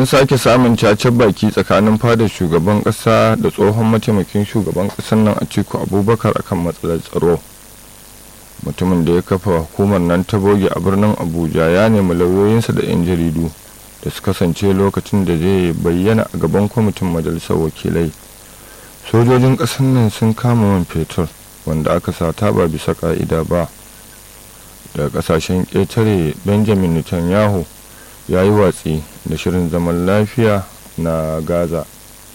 an sake samun cacen baki tsakanin fadar shugaban kasa da tsohon mataimakin shugaban kasar nan a ciku abubakar akan matsalar tsaro mutumin da ya kafa hukumar nan ta boge a birnin abuja ya nemi lauyoyinsa da 'yan jaridu da su kasance lokacin da zai bayyana a gaban kwamitin majalisar wakilai sojojin kasar nan sun kama man fetur wanda aka sata ba bisa ka'ida ba daga kasashen ƙetare benjamin netanyahu ya yi watsi da shirin zaman lafiya na gaza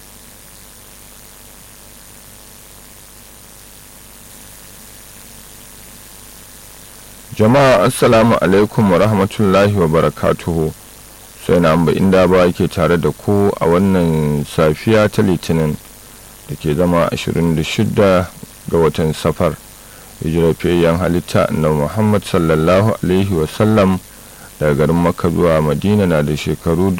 jama'a assalamu alaikum wa rahmatullahi wa barakatuhu sai na amba inda ba ke tare da ku a wannan safiya ta litinin da ke zama 26 ga watan safar hijirafiyayyen halitta na muhammad sallallahu alaihi wasallam daga garin makka zuwa madina na da shekaru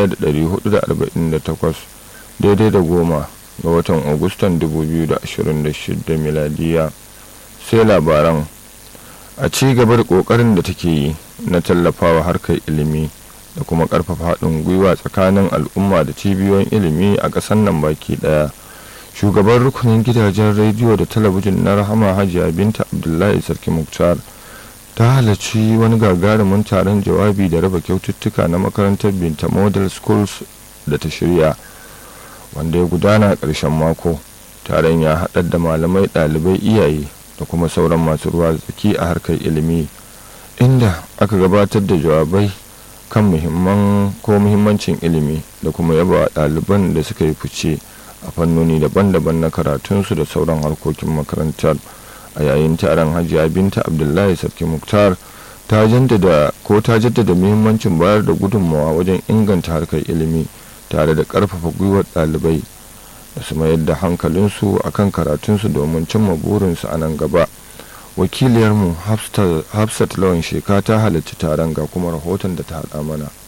1448 daidai da goma ga watan agustan 2026 miladiya sai labaran a ci gaba da kokarin da take yi na tallafawa harkar ilimi da kuma karfafa haɗin gwiwa tsakanin al'umma da cibiyoyin ilimi a ƙasar nan baki ɗaya shugaban rukunin gidajen rediyo da talabijin na rahama hajiya binta abdullahi sarki muktar ta halarci wani gagarumin taron jawabi da raba kyaututtuka na makarantar binta model schools da ta shirya wanda ya gudana a ƙarshen mako taron ya haɗar da malamai ɗalibai iyaye da kuma sauran masu ruwa tsaki a harkar ilimi inda aka gabatar da jawabai kan muhimman ko muhimmancin ilimi da kuma yaba ɗaliban da suka yi fice a fannoni daban-daban na karatunsu da sauran harkokin makarantar a yayin taron hajiya binta abdullahi sarki muktar ta jaddada ko ta jaddada muhimmancin bayar da gudunmawa wajen inganta harkar ilimi tare da ƙarfafa gwiwar ɗalibai da su mayar da hankalinsu a kan karatunsu domin cimma burinsu a nan gaba wakiliyarmu hafsat lawan sheka ta halarci taron ga kuma rahoton da ta haɗa mana